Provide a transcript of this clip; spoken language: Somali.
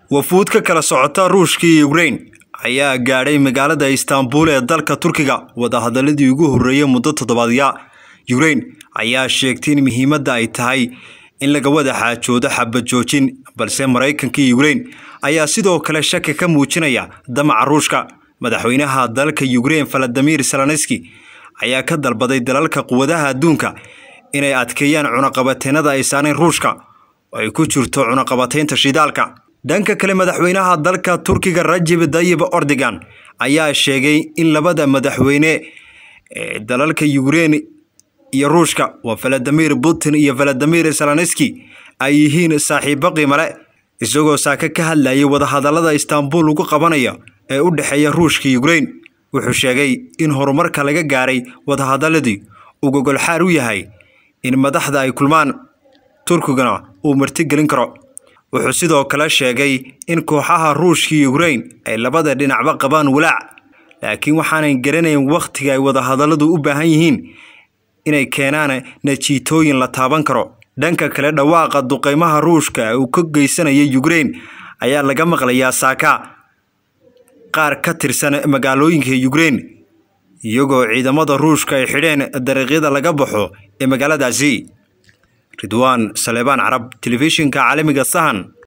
wafuud ka kala socota ruushka iyo ukrain ayaa gaadhay magaalada istaanbul ee dalka turkiga wadahadaladii ugu horreeyey muddo toddobaadya ukrain ayaa sheegtay in muhiimadda ay tahay in laga wada xaajoodo xabad joojin balse maraykanka iyo ukrain ayaa sidoo kale shaki ka muujinaya damaca ruushka madaxweynaha dalka ukrain valadimir zelenski ayaa ka dalbaday dalalka quwadaha adduunka inay adkeeyaan cunaqabateennada ay saareen ruushka oo ay ku jirto cunaqabataynta shidaalka dhanka kale madaxweynaha dalka turkiga rajib dayib ordogan ayaa sheegay in labada madaxweyne ee dalalka ukrain iyo ruushka waa valadimir putin iyo valadimir zelenski ay yihiin saaxiibo qiimale isagoo saaka ka hadlayay wadahadalada istaanbul lagu qabanaya ee u dhexeeya ruushka iyo ukrain wuxuu sheegay in horumarka laga gaaray wadahadaladii uu gogolxaar u yahay in madaxda ay kulmaan turkigana uu martigelin karo wuxuu sidoo kale sheegay in kooxaha ruushka iyo ukrain ay labada dhinacba qabaan walaac laakiin waxaanay garanayn wakhtiga ay wadahadalladu u baahan yihiin inay keenaan najiitooyin la taaban karo dhanka kale dhawaaqa duqeymaha ruushka uu ka geysanaya ukrain ayaa laga maqlayaa saaka qaar ka tirsan magaalooyinka ukrain iyagoo ciidamada ruushka ay xidheen dariiqyada laga baxo ee magaaladaasi ridwaan saleebaan carab telefishinka caalamiga sahan